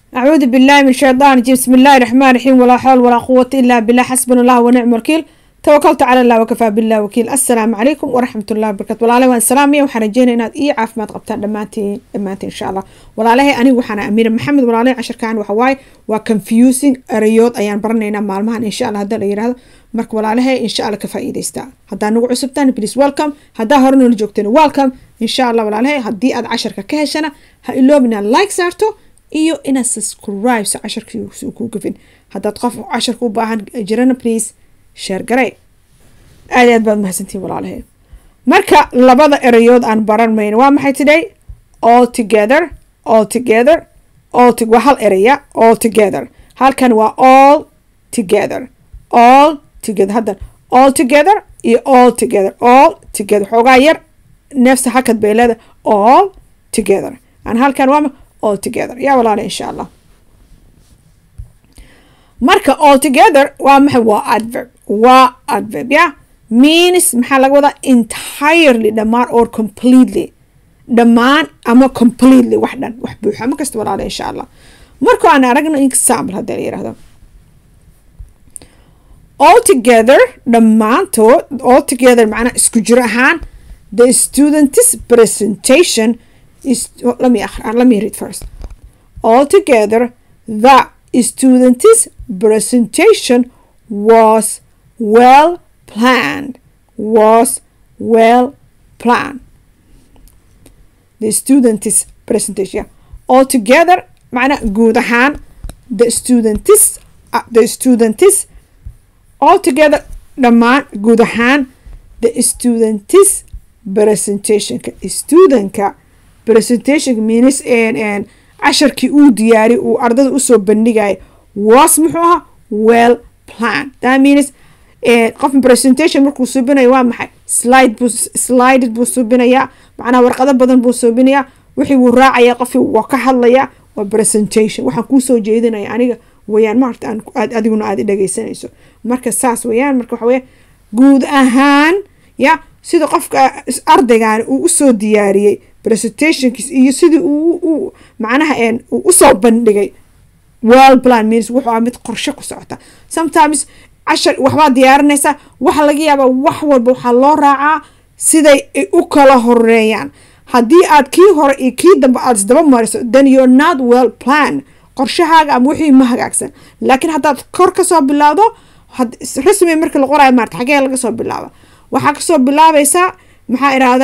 أعوذ بالله من الشيطان الرجيم بسم الله الرحمن الرحيم ولا حول ولا قوة إلا بالله حسبنا الله ونعم الوكيل توكلت على الله وكفى بالله وكيل السلام عليكم ورحمة الله وبركاته ولا وان سلامي وحنا جينا إناد إيه عافمات قبتان دمانتي دمانتي إن شاء الله ولا عليه أنا وحنا أمير محمد ولا عليه عشر كان وحواي وكونفيوزنج أريود أيان برنينا مالمهان إن شاء الله هذا اللي هذا marka walaalahay insha alla ka faa'iidaystaa haddaa nagu cusubtaan please welcome haddaa hore noola joogteen welcome insha allah walaalahay haddii aad casharka ka heshana ha iloobin inaad like saarto iyo inaad subscribe so casharkii uu kuu gafin haddaad qof casharka u baahan jirana please share garey aad aad baad mahadsantihin walaalahay marka labada erayood aan baran mayno waa maxay today all together all together all to waa hal eraya all together halkan waa all together all together haddan all together iyo all together all together xoogaa yar neefsa hakad bay leedahay all together aan halkan waa all together yaa walaala insha allah marka all together waa maxay waa adverb waa adverb ya means maxaa laga wadaa entirely dhammaan or completely dhammaan ama completely wax dhan wax buuxa ma kasta walaala insha allah marka aan aragno example haddii la yirahdo altogether dhammaantood altogether macnaa isku jir ahaan the student's presentation is oh, let me let me read first altogether the student's presentation was well planned was well planned the student's presentation yeah. altogether macnaa guud ahaan the student's uh, the student's altogether dhammaan guud ahaan the student's presentationka studentka presentationka means casharkii uu diyaari uu ardada usoo bandhigaya was muxuu ahaa well plan that means qof presentation markuu suubinayo waa maxay slide buu slided buu suubinayaa macnaha warqado badan buu suubinayaa wixii wuu raacaya qofkii waa ka hadlayaa waa presentation waxaan kuusoo jeedinaya aniga weyaan maarta aad adiguna aad dhegeysanayso marka saas weyaan marka waxa weya guud ahaan ya sida qofka ardaygan uu usoo diyaariyey presentationkiis iyo sidii uu macnaha uu usoo bandhigay well plan means wuxuu ah mid qorshe ku socota sometimes cashar waxbaa diyaarinaysaa waxa laga yaabaa wax walba waxaa loo raacaa siday u kala horeeyaan haddii aad kii hore iyo kii dambe aad isdaba mariso then you're not well plan qorshahaaga ama wixii ma hagaagsan laakiin haddaad kor kasoo bilaawdo rasmi marka la qoraayo maarta xagee laga soo bilaaba waxaa kasoo bilaabaysaa maxaa irahda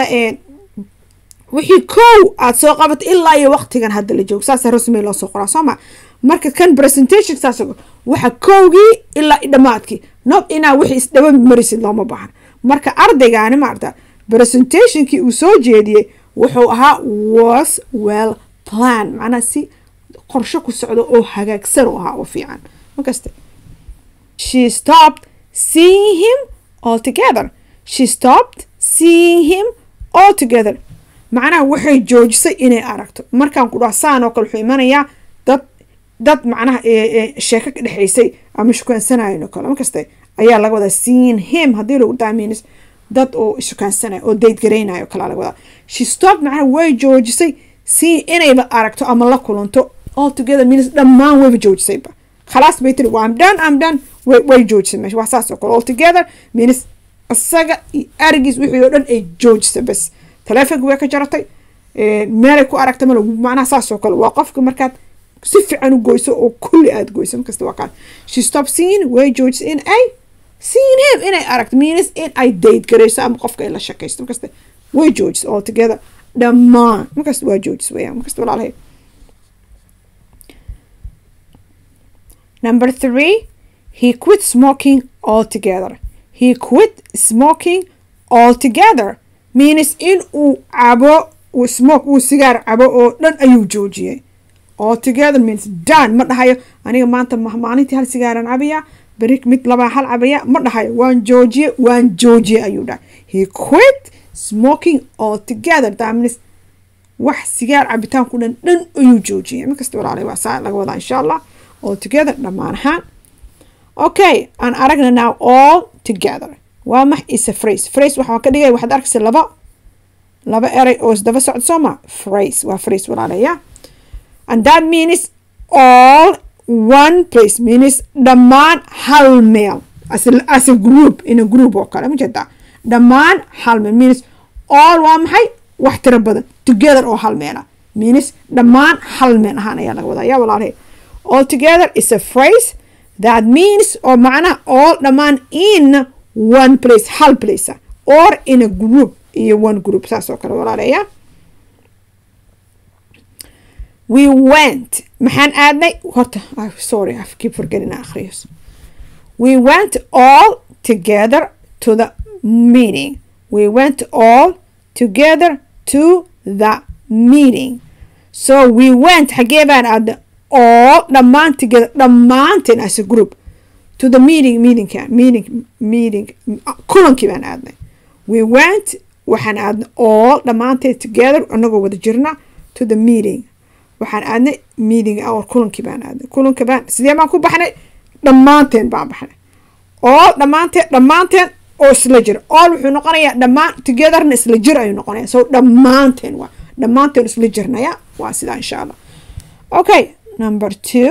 wixii kow aad soo qabato ilaa iyo waqtigan hadda la joogo saasa rasmi loo soo qoraa sooma marka kan presentation saas waxa kowgii ilaa dhammaadkii not inaa wixii isdaba marisid looma baahan marka ardaygaani maarta presentationkii uu soo jeediyey wuxuu ahaa was well plan macnaha si qorsho ku socdo oo hagaagsan u ahaa oo fiican makaste she stopped seeing him all together she stopped seeing him all together macnaha waxay joojisay inay aragto markaan ku dhaha saan oo kale wuxuu imanayaa dad dad macnaha sheeko ka dhexaysay ama shukaansanaayan oo kale makaste ayaa laga wadaa seeing him haddii lagu daamins dad oo shukaansanaya oo dayd garaynayo o kalea laga wadaa she stopped macnaha way joojisay si inayba aragto ama la kulanto all together means dhammaan wayba joojisayba khalaas bay tiri I'm done I'm done way way joojisay meesha waa saas oo kale all together means isaga iyo arigiis wixii oo dhan ay joojisay bas taleefonka way ka jaratay meelay ku aragta mal macnaha saas oo kale waa qofka markaad si fiican u goyso oo kulli aad goyso markasta waa kaan she stop seeing way joojisay in ay seeing him inay aragto means in ay date garayso ama qofka ay la shakaysto markasta way joojisay all together dhammaan markasta waa joojis weyaan markasta walaalahay Number three, he quit smoking altogether. He quit smoking altogether. Means in uu cabo uu smoke uu sigaar cabo oo dhan ayuu joojiyey. Altogether means done ma dhahayo aniga maanta maalintii hal sigaaran cabaya beri mid laba hal cabaya ma dhahayo waan joojiye waan joojiye ayuu dhahay. He quit smoking altogether. That means wax sigaar cabitaanku dhan dhan ayuu joojiyey. Markasta walaalay waa saa laga wadaa insha Allah. all together dhammaan ahaan okay aan aragna now all together waa max is a phrase phrase waxaan ka dhigay waxaad arkaysa laba laba eray oo isdaba socda soo ma phrase waa phrase walaalaya and that means all one place means dhammaan hal meel as a, as a group in a group oo kale ma jeedaa dhammaan hal meel means all waa maxay wax tiro badan together oo hal meela means dhammaan hal meel ahaan ayaa laga wadaa yaa walaalahay all together is a phrase that means oo macnaha all dhammaan in one place hal place or in a group iyo one group saas oo kale walaalaya we went maxaan aadnay horta sorry I keep forgetting akhriyos we went all together to the meeting we went all together to the meeting so we went xagee baan aadnay all dhammaan together dhammaanteen as a group to the meeting meetingka meeting meeting kulankii baan aadnay we went waxaan aadnay all dhammaanteed together anagoo wada jirna to the meeting waxaan aadnay meeting hour kulankii baan aadnay kulanka baan sidee baan ku baxnay dhammaanteen baan baxnay all dhammaanteen dhammaanteen oo isla jira all wuxuu noqonayaa dhammaan togetherna isla jir ayuu noqonaya so dhammaanteen waa dhammaanteen isla jirnaya waa sidaa insha allah okay number two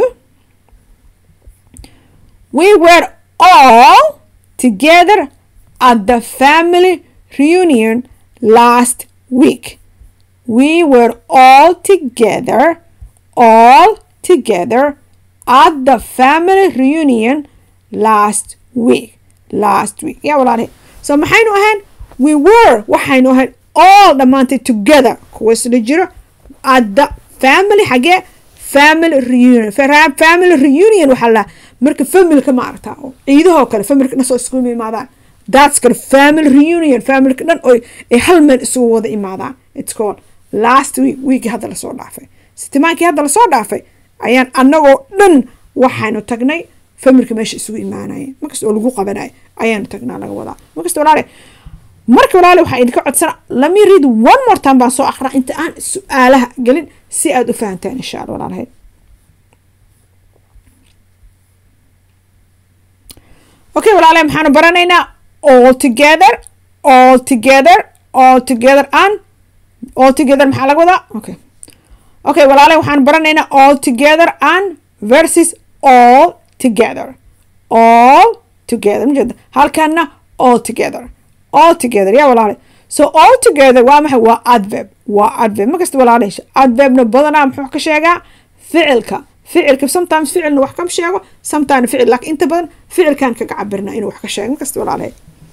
we were all together at the family reunion last week we were all together all together at the family reunion last week last week yaa walaalahay so maxaynu ahayn we were waxaynu ahayn all dhammaantay together kuwa isla jiro at the family xagee family reunion family reunion waxaa la marka familka ma aragtaa oo ciidahoo kale familka dhan soo iskugu imaadaan that's kale family reunion familka dhan oo ay hal meel isugu wada imaadaan it's called last week weekii hadda lasoo dhaafay sitimaankii hadda lasoo dhaafay ayaan annagoo dhan waxaynu tagnay familka meesha isugu imaanaya markasta oo lagu qabanaya ayaanu tagnaa laga wadaa markasta walaale marka walaale waxaa idinka codsana lami read one more time baan soo akraa inta aan su-aalaha gelin si aada u fahantaan insha alla walaalahay okay walaale maxaanu baranaynaa all together all together all together and all together maxaa laga wadaa okay okay walaale waxaan baranaynaa all together and versus all together all together majeeda halkana all together all together yaa walaale so all together waa maxay waa adverb waa adverb markasta walaale adverbna badanaa muxuu ka sheegaa ficilka ficilka sometimes ficilna wax kama sheego sometimes ficil laakiin inta badan ficilkan kaga cabirna inuu wax ka sheego markasta walaale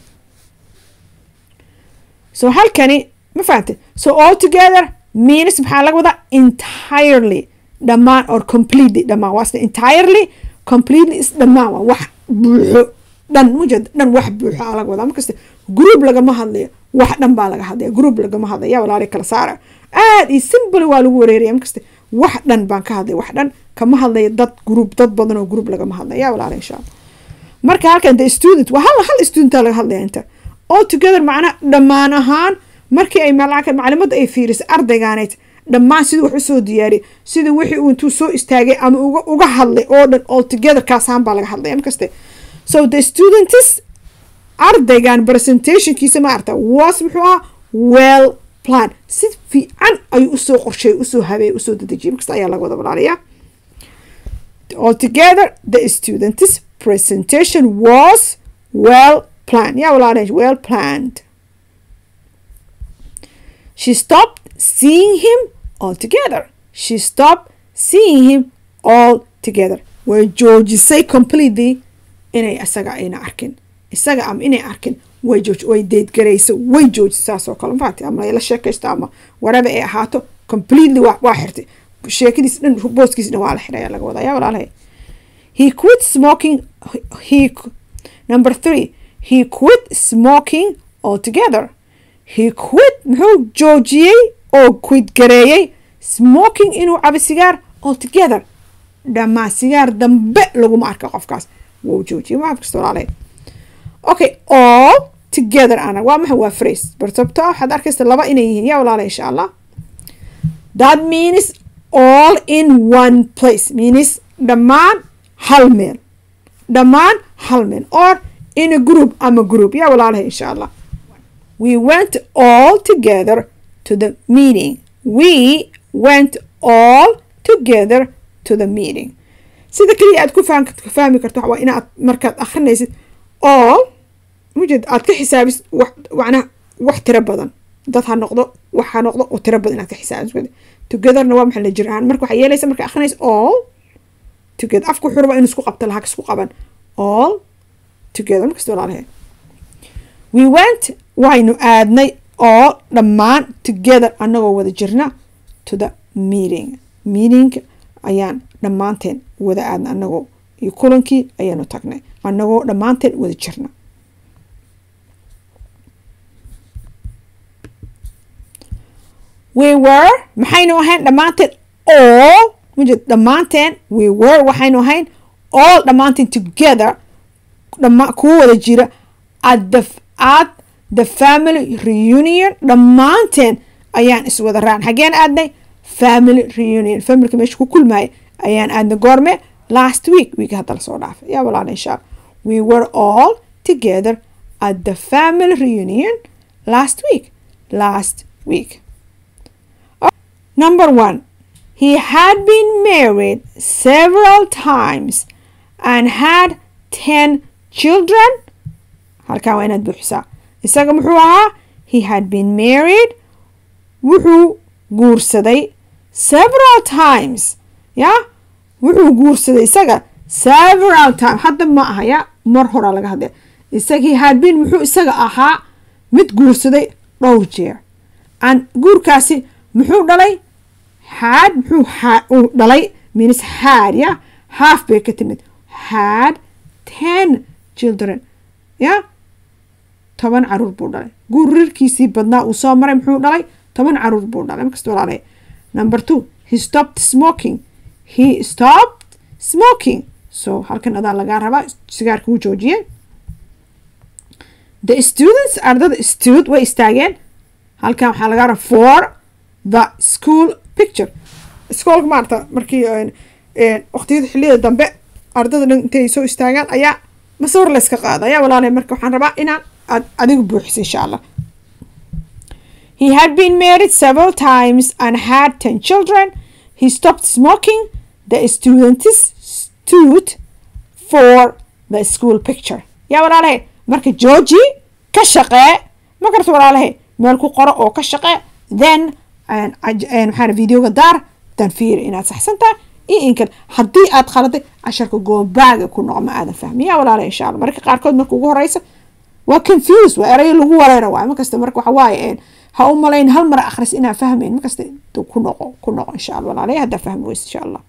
so halkani ma fahantay so all together means maxaa laga wadaa entirely dhammaan or completely dhammaan waa sida entirely completely is dhammaan waa wax buuxo dhan mujed dhan wax buuxo aa laga wadaa markasta group lagama hadlayo wax dhan baa laga hadlaya group lagama hadlaya yaa walaali kala saara aad iyo simple waa lagu wareeraya markasta wax dhan baan ka hadlaya wax dhan kama hadlaya dad group dad badan oo group lagama hadlaya yaa walaali insha allah marka halkan the student waa hal hal studenta laga hadlaya inta all together macnaha dhammaan ahaan markii ay maclimadda ay fiirisay ardaygaanayd dhammaan siduu wax usoo diyaariyay sida wixii uu intuu soo istaagay ama uga uga hadlay oo dhan all together kaasaan baa laga hadlaya markaste so the students ardaygan presentationkiisa ma arta was muxuu ahaa well plan si fiican ayuu usoo qorsheeyay usoo habeeyay usoo dedejiyay markasta ayaa laga wada walaalayaa altogether the students presentation was well planned yeah walaalayash well planned she stopped seeing him altogether she stopped seeing him all together way joojisay completely inay isaga ayna arkin isaga ama inay arkin way jooj way deedgarayso way joojisay saas oo kale mafaati ama la sheekaysto ama waraba ay ahaato completely waa waa xirtay sheekadiis dhan booskiis dhan waa la xiraya laga wadaa yaa walaalahay he quit smoking he number three he quit smoking altogether he quit muxuu joojiyey oo quit gareeyey smoking inuu cabo sigaar altogether dhammaan sigaar dambe laguma arka qofkaas wuu joojiyey ma kasta walaalahay okay all together ana waa maxay waa phrase barsabto waxaad arkaysa laba inay yihiin yaa walaalahay insha allah that means all in one place means dhammaan hal meel dhammaan hal meel or in a group ama group yaa walaalahay insha allah we went all together to the meeting we went all together to the meeting sida keliya aad ku fahmi karto waa inaad markaad akrinaysid all mujed aad ka xisaabis macnaha wax tiro badan dad ha noqdo wax ha noqdo oo tiro badan inaad ka xisaabis togetherna waa maxaa la jir ahaan marka waxaa yeelaysa marka akrinaysa all together afku wuxuu rabaa inuu isku qabto lahaa isku qaban all together markasta walaalahay we went waynu aadnay all dhammaan together annagoo wada jirna to the meeting meeting ayaan dhammaanteen wada aadna annagoo iyo kulankii ayaanu tagnay annagoo dhammaanteen wada jirna we were maxaynu ahayn dhammaanteen all mujed dhammaanteen we were waxaynu ahayn all dhammaanteen together dhama kuwa wada jira at the at the family reunion dhammaanteen ayaan iswada raacan xageen aadnay family reunion familka meesha ku kulmaaya ayaan aadnay goorme last week week hadda lasoo dhaafay yaa walaala insha allah we were all together at the family reunion last week last week number one he had been married several times and had ten children halkan waa inaad buuxisaa isaga muxuu ahaa he had been married wuxuu guursaday several times ya wuxuu guursaday isaga several time hadda ma aha ya mar horaa laga hadlay isaga he had been muxuu isaga ahaa mid guursaday dhowr jeer an guurkaasi muxuu dhalay had muxuu uu dhalay means had ya half bay ka timid had ten children ya toban caruur buu dhalay guurirkiisii badnaa uu soo maray muxuu dhalay toban caruur buu dhalay markasta walaalay number two he stopped smoking he stopped smoking so halkan adaa lagaa rabaa sigaarka wuu joojiyey the students ardada stud way istaageen halkan waxaa lagaa rabaa for the school picture iskoolka maarata markii waqtiyada xiliyada dambe ardada dhan intay soo istaagaan ayaa masawir layska qaada ayaa walaalay marka waxaan rabaa inaan aad adigu buuxiso insha allah he had been married several times and had ten children he stopped smoking the students stood for the school picture yaa walaalahay marka georgi ka shaqee ma karta walaalahay meel ku qoro oo ka shaqee then maxaa videoga daar dan fiiri inaad saxsan tahay iyo inkan haddii aad khaladay casharka goobaaga ku noqo ma aadan fahmi yaa walaala insha allah marka qaarkood marka ugu horeysa waa confuse waa erayo lagu wareera waay markasta marka waxa waaye ha u malayn hal mar akhris inaa fahmayn markasta ku noqo ku noqo insha allah walaalaya haddaa fahmi weysa insha allah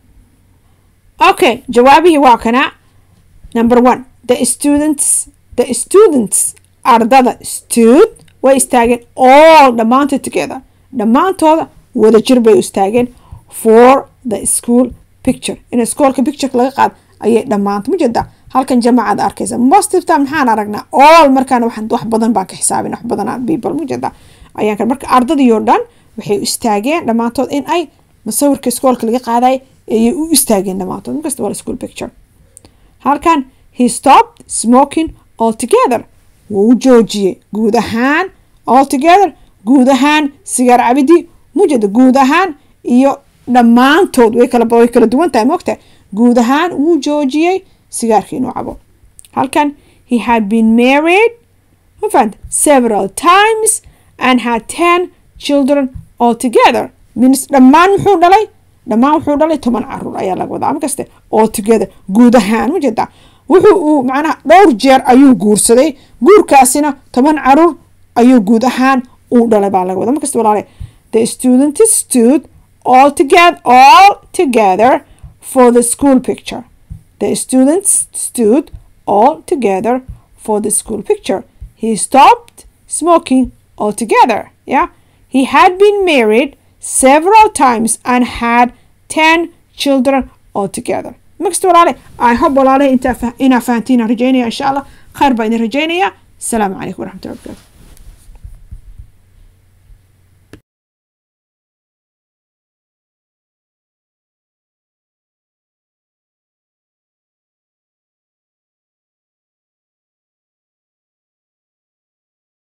okay jawaabihii waa kana number one the students the students ardada stud way istaageen all dhammaantood together dhammaantooda wada jir bay istaageen for the school picture in iskoolka pictureka laga qaad ayay dhammaanta ma jeeda halkan jamacaad arkaysa most of time maxaan aragnaa all markaan wax badan baan ka xisaabin wax badan people ma jeeda ayaan kan marka ardadii oo dhan waxay u istaageen dhammaantood in ay masawirka iskoolka laga qaaday ayay u istaageen dhammaantood markasta waa school picture halkan he stopped smoking altogether wuu joojiyey guud ahaan altogether guud ahaan sigaar cabidii mujeda guud ahaan iyo dhammaantood way kala way kala duwan tahay moogtahay guud ahaan wuu joojiyey sigaarka inuu cabo halkan he had been married ma fahanta several times and had ten children altogether means dhammaan muxuu dhalay dhammaan wuxuu dhalay toban caruur ayaa laga wadaa markaste altogether guud ahaan ma jeedaa wuxuu uu macnaha dhowr jeer ayuu guursaday guurkaasina toban caruur ayuu guud ahaan uu dhalay baa laga wadaa markasta walaale the student stood all together all together for the school picture the students stood all together for the school picture he stopped smoking altogether yeah he had been married several times and had 10 children altogether مكست ولا I hope ولا إنت إنا فانتين رجينا إن شاء الله خير بين رجينا السلام عليكم ورحمة الله وبركاته